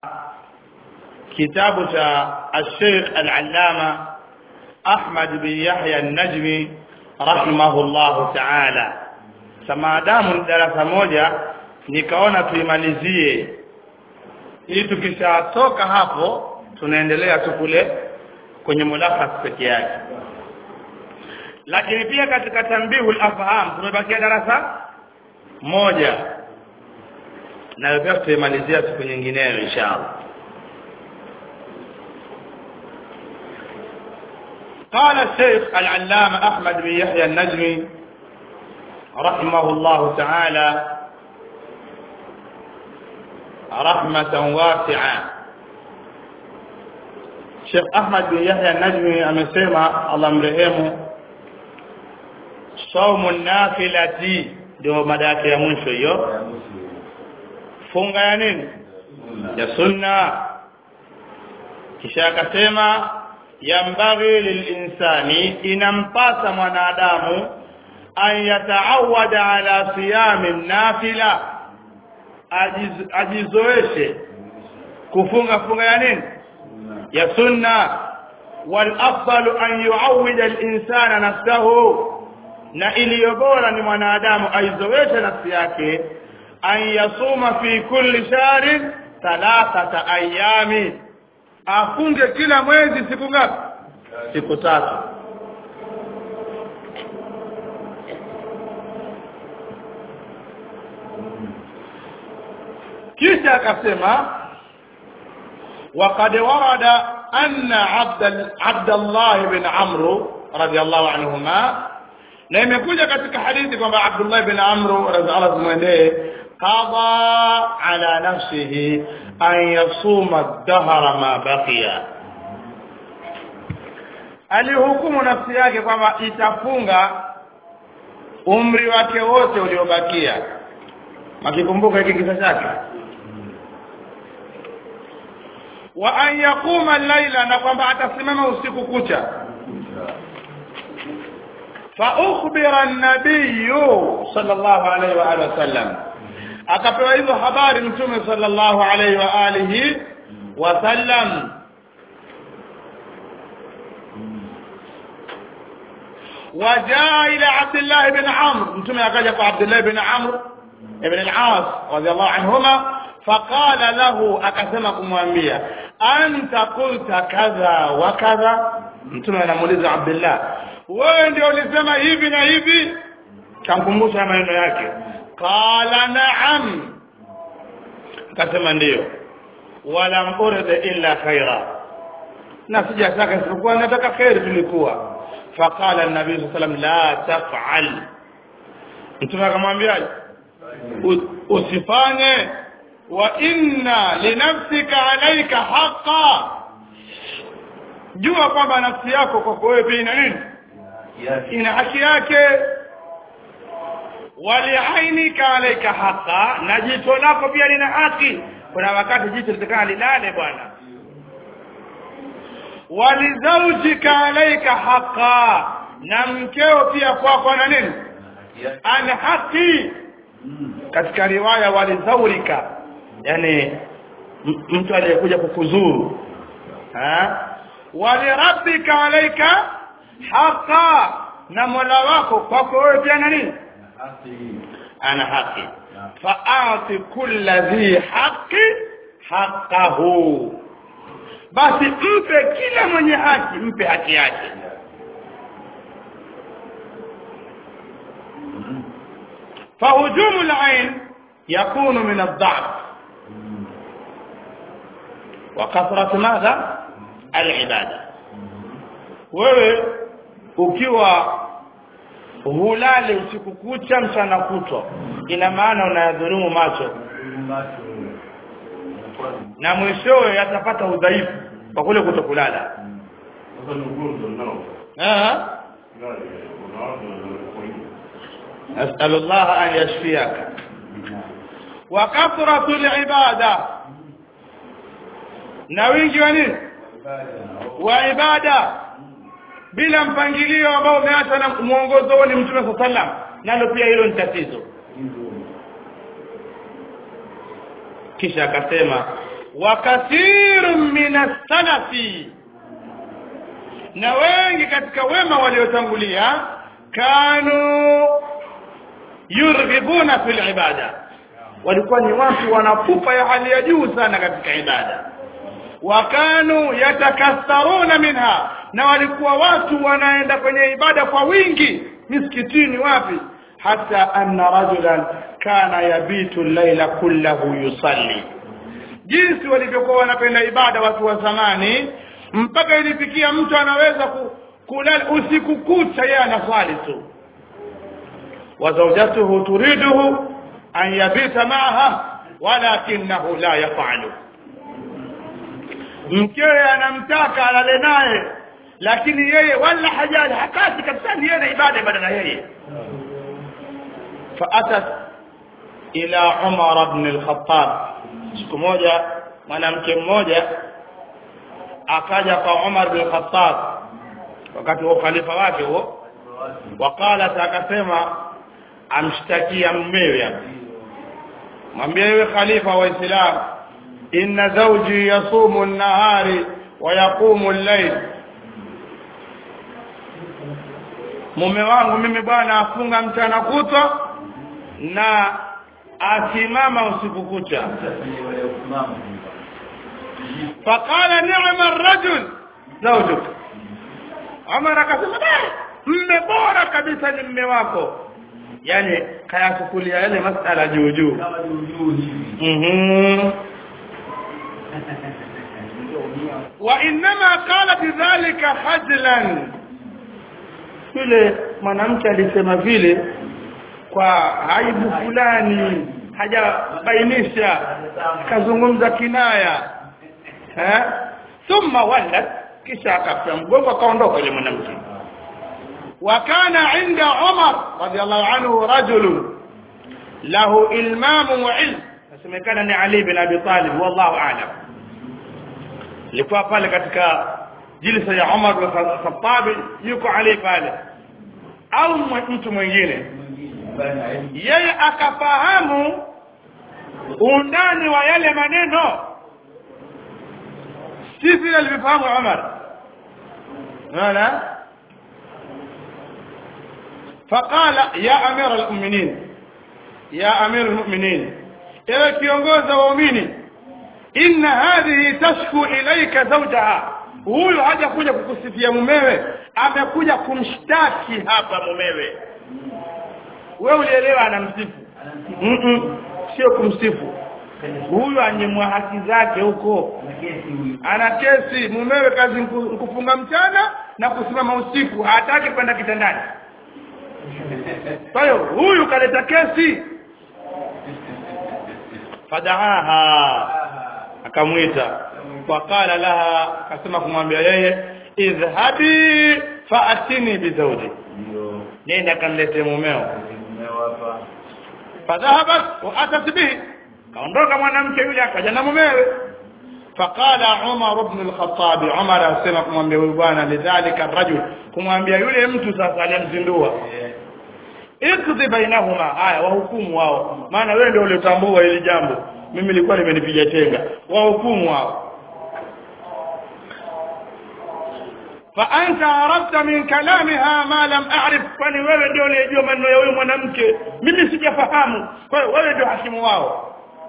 kitabu cha Sheikh Al-Allama Ahmad bin Yahya An-Najmi rahimahullahu ta'ala. Samaadamu ni darasa moja nikaona tuimalizie ili tukishatoka hapo tunaendelea tu kule kwenye mulakhas peke yake. Lakini pia katika tambihul afham tumebakia darasa moja na pia tutaimalizia siku nyingineyo inshallah. قال الشيخ العلامة أحمد بن يحيى النجمي رحمه الله تعالى رحمة واسعة Sheikh Ahmad bin Yahya Najmi amesema Allah mrehemu saumu nafilati ndio mada yake ya mwisho hiyo funga ya nini ya sunna kisha akasema yambaghi lilinsani inampasa mwanadamu an yataawada ala siyami nafila ajiz, ajizoeshe kufunga funga ya nini ya sunna wal afdalu an yuawida al-insana nafsahu na iliyo bora ni mwanadamu aizoeshe nafsi yake an yasuma fi kulli shahrin thalathata ayami afunge kila mwezi siku ngapi siku tatu kisha akasema وقد ورد أن عبد عبد الله بن عمرو رضي الله عنهما na imekuja katika hadithi kwamba Abdullah bin Amr radhiallahu anhu qada ala nafsihi an yasuma dahara ma baqiya alihukumu nafsi yake kwamba itafunga umri wake wote uliobakia makikumbuka hiki kisa chake wa an yaquma laila na kwamba atasimama usiku kucha fa ukhbira an-nabiy sallallahu alayhi wa alihi wasallam akapewa hizo habari mtume sallallahu alayhi wa alihi wasallam وجاء إلى عبد الله بن عمرو متى أكاد عبد الله بن عمرو ابن العاص رضي الله عنهما فقال له akasema kumwambia anta qulta kadha wa kadha mtume anamuuliza Abdullah wewe ndio ulisema hivi na hivi kamkumbusha maneno yake qala na'am akasema ndio wala urida illa khaira na sijataka isipokuwa nataka khair tulikuwa faqala an-nabii sallallahu alayhi wasallam la taf'al mtume akamwambia usifanye wa inna linafsika alayka haqa jua kwamba nafsi yako kwako wewe pia ina nini ina haki yake waliainika alayka haqa na jicho lako pia lina haki kuna wakati jicho litakana lilale bwana walizaujika alayka haqa na mkeo pia kwako ana nini ana haki katika riwaya walizaurika yani mtu aliyekuja kukuzuru ha walirabbika alayka haqa na mola wako kwako wewe pia nani ana haki fa'ati kulla dhi haqqi haqqahu basi mpe kila mwenye haki mpe haki yake فهجوم العين يكون من الضعف وكثرة ماذا العبادة wewe ukiwa hulale usiku kucha mchana kutwa ina maana unayadhulumu macho na mwishowe yatapata udhaifu kwa kule kutokulala أسأل الله أن يشفيك وكثرة العبادة na wingi wa nini wa ibada bila mpangilio ambao umeacha na mwongozo ni mtume sallallahu alaihi wasallam nalo pia hilo ni tatizo kisha akasema wa kathirun min as-salafi na wengi katika wema waliotangulia kanu yurghibuna fil ibada walikuwa ni watu wanapupa ya hali ya juu sana katika ibada wakanu yatakatharuna minha na walikuwa watu wanaenda kwenye ibada kwa wingi misikitini wapi hata anna rajulan kana yabitu llaila kullahu yusalli jinsi walivyokuwa wanapenda ibada watu wa zamani mpaka ilifikia mtu anaweza ku, kulala usiku kucha yeye anaswali tu wa zawjatuhu turiduhu an yabita maaha walakinahu la yafalu mkewe anamtaka alale naye lakini yeye wala hajali hakati kabisa ni yeye na ibada badala yeye faatat ila umar ibn al-khattab siku moja mwanamke mmoja akaja kwa Umar bin Khattab wakati wa khalifa wake huo waqalat akasema amshtakia mmewe hapa mwambie wewe khalifa wa Islam inna zawji yasumu an-nahari wa yaqumu al-layl mume wangu mimi bwana afunga mchana kutwa na asimama usiku kucha faqala ni'ma ar-rajul zawjuk Umar akasema mme bora kabisa ni mme wako yani kayachukulia yale masala juu juu mhm wa inma qalat dhalika hajlan yule mwanamke alisema vile kwa aibu fulani hajabainisha kazungumza kinaya eh thumma wallat kisha akafia mgongo akaondoka yule mwanamke وكان عند عمر رضي الله عنه رجل له إلمام وعلم nasemekana ni Ali bin Abi Talib wallahu a'lam likuwa pale katika jilsa ya Umar bin Khattab yuko Ali pale au mtu mwingine yeye akafahamu undani wa yale maneno si vile alivyofahamu Umar unaona فقال يا امير المؤمنين يا امير المؤمنين ewe kiongozi wa waumini inna hadhihi tashku ilaika zawjaha huyu haja kuja kukusifia mumewe amekuja kumshtaki hapa mumewe wewe ulielewa anamsifu mm -mm. sio kumsifu huyu anyimwa haki zake huko ana kesi mumewe kazi kufunga mchana na kusimama usiku hataki kwenda kitandani kwa hiyo huyu kaleta kesi fadaaha akamwita waqala laha akasema kumwambia yeye idhhabi faatini bizawji nenda kanlete mumeo fadhahabat wa atat bihi kaondoka mwanamke yule akaja na mumewe فقال عمر بن الخطاب عمر asema kumwambia huyu bwana lidhalika rajul kumwambia yule mtu sasa aliyemzindua ikdhi bainahuma haya wahukumu wao maana wewe ndio uliotambua hili jambo mimi nilikuwa nimenipiga tenga wahukumu wao fa anta aradta min kalamiha ma lam a'rif kwani wewe ndio unayejua maneno ya huyu mwanamke mimi sijafahamu kwa hiyo wewe ndio hakimu wao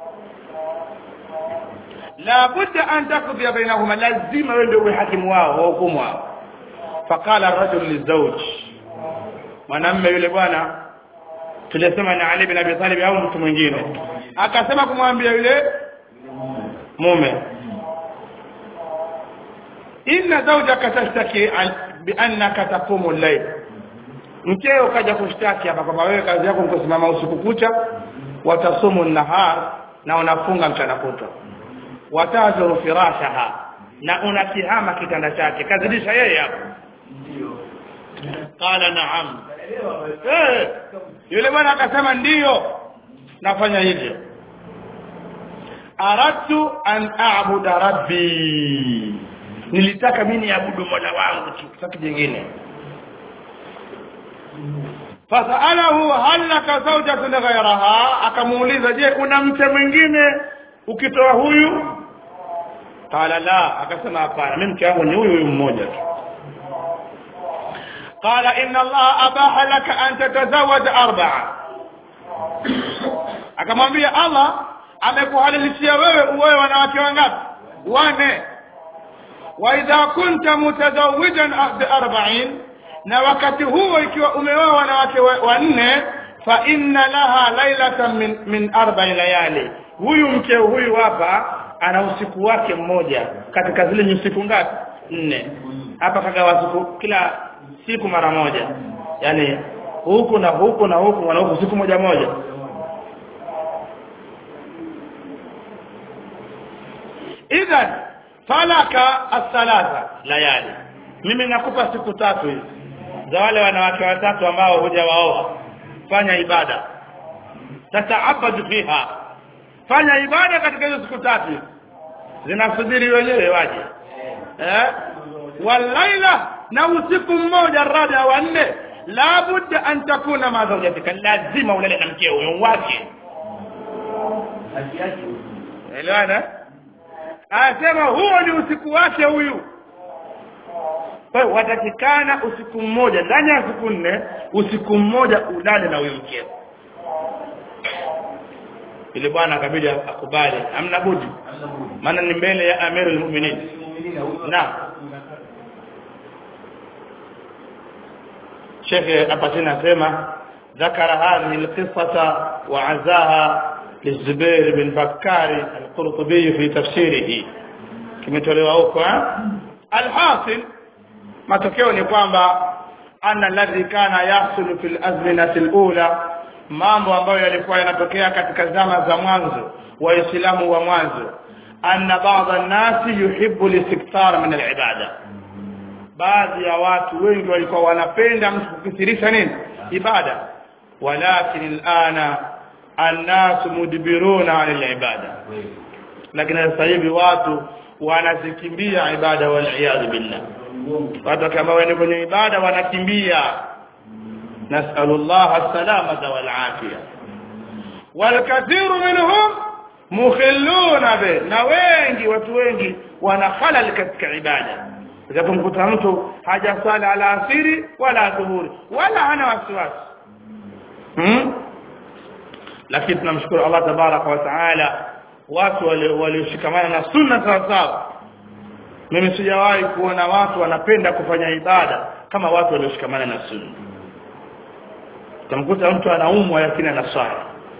la budda an taqdi bainahuma lazima wewe ndio hakimu wao wahukumu wao faqala ar-rajul lizawj mwanamme yule bwana tulisema na Ali bin Abi Talib au mtu mwingine akasema kumwambia yule mume inna zawjaka tashtaki bi annaka taqumu al-layl mkeo kaja kushtaki hapa kwamba wewe kazi yako ni kusimama usiku kucha watasumu nahar na unafunga mchana kutwa watazuru firashaha na unakihama kitanda chake kazidisha yeye hapo qala na'am eh yule bwana akasema ndiyo nafanya hivyo aradtu an a'budu rabbi nilitaka mimi niabudu mola wangu tu kitu kingine fasalahu hal laka zawjatun ghayraha akamuuliza je una mke mwingine ukitoa huyu qala la akasema hapana mimi mke wangu ni huyu huyu mmoja tu qala inna Allah abaha laka an tatazawaj arba'a akamwambia Allah amekuhalalishia wewe uoe wanawake wangapi wane wa idha kunta mutazawijan bi arba'in na wakati huo ikiwa umeoa wanawake wanne fa inna laha lailatan min, min arba'i layali huyu mke huyu hapa ana usiku wake mmoja katika zile usiku ngapi nne hapa kagawa siku kila siku mara moja yani huku na huku na huku na huku siku moja moja idhan falaka athalatha layali mimi nakupa siku tatu hizi za wale wanawake watatu ambao hujawaoa fanya ibada tataabadu fiha fanya ibada katika hizo siku tatu zinasubiri wenyewe waje eh walaila na usiku mmoja rada wa nne la budda an takuna ma zawjatika lazima ulale na mkeo huyo wake elewana anasema huo ni usiku wake huyu kwa hiyo watakikana usiku mmoja ndani ya siku nne usiku mmoja ulale na huyu mkeo ile bwana akabidi akubali amna budi maana ni mbele ya amirul mu'minin naam شيخ أباتين أسيما ذكر هذه القصة وعزاها للزبير بن بكار القرطبي في تفسيره كما تلوى الحاصل matokeo ni kwamba anna alladhi kana yahsulu fil azminati alula mambo ambayo yalikuwa yanatokea katika zama za mwanzo waislamu wa mwanzo anna ba'dha an-nasi yuhibbu listikthar min al-ibada baadhi ya watu wengi walikuwa wanapenda mtu kukithirisha nini ibada walakin alana annasu mudbiruna ala ibada lakini sasa hivi watu wanazikimbia ibada wal iyad billah watu kama wao kwenye ibada wanakimbia nasallallahu as-salamata wal afiya wal kathiru minhum mukhilluna bi na wengi watu wengi wana halal katika ibada Utapomkuta mtu hajaswali alasiri wala dhuhuri wala hana wasiwasi. Hmm? Lakini tunamshukuru Allah tabaraka wa taala watu walioshikamana na sunna sawa sawa. Mimi sijawahi kuona watu wanapenda kufanya ibada kama watu walioshikamana na sunna. Utamkuta mtu anaumwa lakini anaswali.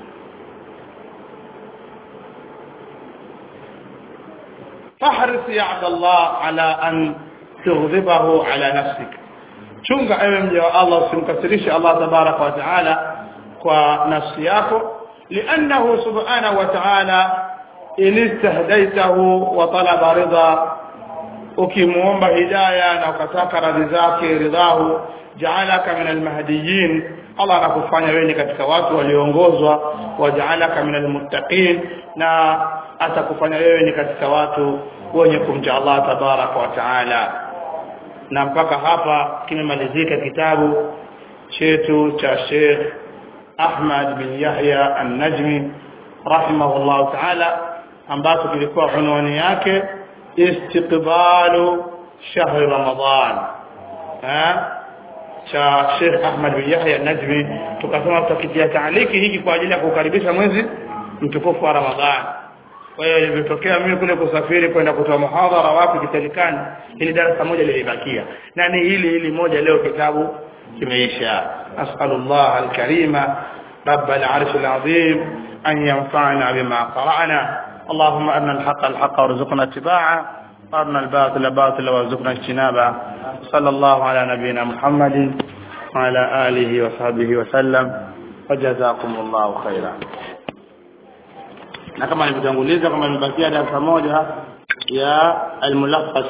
فاحرص يا عبد الله على أن تغضبه على نفسك chunga ewe mja wa Allah usimkasirishe Allah tabaraka wa taala kwa nafsi yako liannahu subhanahu wa taala in istahdaitahu wa talaba ridha ukimuomba hidaya na ukataka radhi zake ridhahu ja'alaka min almahdiyin Allah anakufanya wewe katika watu walioongozwa waja'alaka min almuttaqin na atakufanya wewe ni katika watu wenye kumcha Allah tabaraka wa taala na mpaka hapa kimemalizika kitabu chetu cha Sheikh Ahmad bin Yahya An-Najmi rahimahullah taala ambacho kilikuwa unwani yake istiqbalu shahri Ramadan ha cha Sheikh Ahmad bin Yahya An-Najmi tukasema tutakitia taaliki hiki kwa ajili ya kukaribisha mwezi mtukufu wa Ramadhani kwa hiyo ilivyotokea mimi kule kusafiri kwenda kutoa muhadhara wapi kitalikani ili darasa moja lilibakia na ni hili hili moja leo kitabu kimeisha as'alullah alkarima رب العرش العظيم أن ينفعنا بما قرأنا اللهم أرنا الحق الحق وارزقنا اتباعه وأرنا الباطل باطلا وارزقنا اجتنابه صلى الله على نبينا محمد وعلى آله وصحبه وسلم وجزاكم الله خيرا na kama nilivyotanguliza kama imebakia darasa moja ya almulakhas